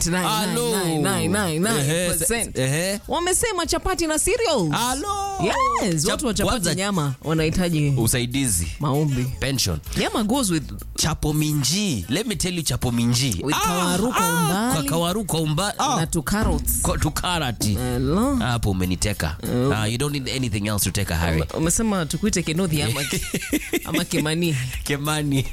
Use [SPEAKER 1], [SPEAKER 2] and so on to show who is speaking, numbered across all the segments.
[SPEAKER 1] 98.99999%
[SPEAKER 2] Ehe.
[SPEAKER 1] wamesema chapati na cereals.
[SPEAKER 2] Halo.
[SPEAKER 1] Yes, watu wa
[SPEAKER 2] Chap-
[SPEAKER 1] chapati
[SPEAKER 2] kwanza-
[SPEAKER 1] nyama wanahitaji
[SPEAKER 2] usaidizi
[SPEAKER 1] maombi.
[SPEAKER 2] pension
[SPEAKER 1] Nyama goes with
[SPEAKER 2] chapo minji let me tell you chapo minji
[SPEAKER 1] With kawaru kwa umbali.
[SPEAKER 2] kwa kawaru kwa umbali
[SPEAKER 1] na two carrots.
[SPEAKER 2] kwa tukarati
[SPEAKER 1] Hello.
[SPEAKER 2] hapo umeniteka Ah, you don't need anything else to take a hurry
[SPEAKER 1] Umesema tukuite Kenothi ama, ama Kimani.
[SPEAKER 2] kemani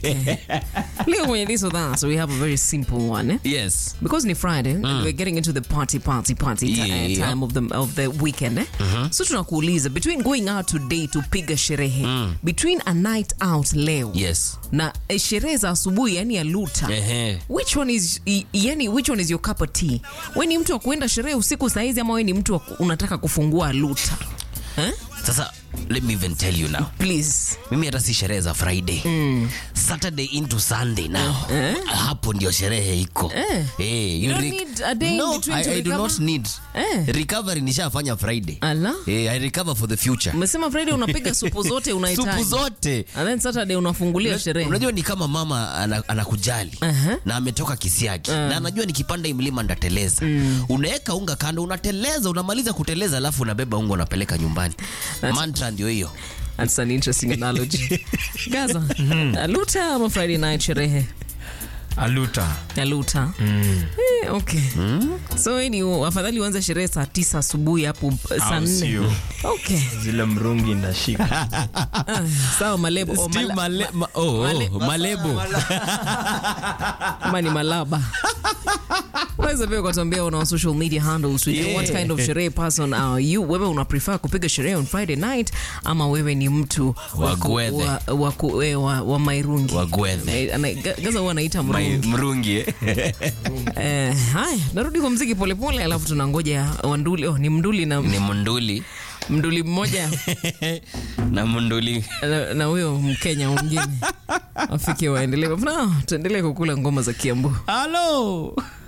[SPEAKER 1] Leo kwenye this or that, so we have a very simple one. Eh?
[SPEAKER 2] yes
[SPEAKER 1] because ni friday and we're getting into the party party party ti-
[SPEAKER 2] Yeah.
[SPEAKER 1] uh, time of the, of the weekend eh? so tunakuuliza between going out today to piga sherehe between a night out leo
[SPEAKER 2] yes
[SPEAKER 1] na eh, sherehe za asubuhi yani ya luta
[SPEAKER 2] Ehe.
[SPEAKER 1] which one is i- yani which one is your cup of tea we ni mtu wa kuenda sherehe usiku saizi ama we ni mtu wa ku- unataka kufungua luta eh?
[SPEAKER 2] sasa let me even tell you now
[SPEAKER 1] please
[SPEAKER 2] mimi hata si sherehe za friday saturday into sunday now hapo ndio sherehe iko
[SPEAKER 1] Eh.
[SPEAKER 2] Eh,
[SPEAKER 1] You don't
[SPEAKER 2] rec-
[SPEAKER 1] need a day in
[SPEAKER 2] no,
[SPEAKER 1] between
[SPEAKER 2] I,
[SPEAKER 1] to
[SPEAKER 2] I do
[SPEAKER 1] recover?
[SPEAKER 2] not need
[SPEAKER 1] Eh.
[SPEAKER 2] recovery nishafanya friday
[SPEAKER 1] Ala.
[SPEAKER 2] Eh, i recover for the future
[SPEAKER 1] umesema friday unapiga supu zote
[SPEAKER 2] supu
[SPEAKER 1] unahitaji
[SPEAKER 2] zote
[SPEAKER 1] and then saturday unafungulia sherehe
[SPEAKER 2] unajua ni kama mama ana- anakujali
[SPEAKER 1] Aha.
[SPEAKER 2] na ametoka kisiagi na anajua nikipanda hii mlima ndateleza unaweka unga kando unateleza unamaliza kuteleza alafu unabeba unga unapeleka nyumbani mantra ndio hiyo
[SPEAKER 1] That's an interesting analogy. Gaza, Aluta ama Friday night sherehe?
[SPEAKER 3] aluta
[SPEAKER 1] Aluta. Eh, okay. So wewe ni afadhali uanze sherehe saa tisa asubuhi hapo saa
[SPEAKER 3] Au
[SPEAKER 1] nne.
[SPEAKER 3] sio?
[SPEAKER 1] Okay.
[SPEAKER 3] zile mrungi ndashika
[SPEAKER 1] Ah, sawa malebo. Oh,
[SPEAKER 2] Steve
[SPEAKER 1] mala-
[SPEAKER 2] Male- ma- oh, oh,
[SPEAKER 1] Male-
[SPEAKER 2] malebo
[SPEAKER 1] ama ni malaba. Unaweza pia ukatuambia on our social media handles tujue
[SPEAKER 2] Yeah.
[SPEAKER 1] what kind of sherehe person are you. Wewe una prefer kupiga sherehe on Friday night ama wewe ni mtu
[SPEAKER 2] Wa
[SPEAKER 1] ku-
[SPEAKER 2] gwethe.
[SPEAKER 1] wa, wa, ku- eh, wa, wa mairungi.
[SPEAKER 2] Wagwethe.
[SPEAKER 1] Eh, ana- Gaza huwa anaita
[SPEAKER 2] My-
[SPEAKER 1] mrungi.
[SPEAKER 2] mrungi eh?
[SPEAKER 1] Eh, haya narudi kwa mziki polepole alafu tunangoja wanduli oh, ni mnduli na
[SPEAKER 2] ni munduli
[SPEAKER 1] mnduli mmoja
[SPEAKER 2] na munduli
[SPEAKER 1] na- na huyo mkenya mwingine wafike waendelee no, tuendelee kukula ngoma za kiambu
[SPEAKER 2] halo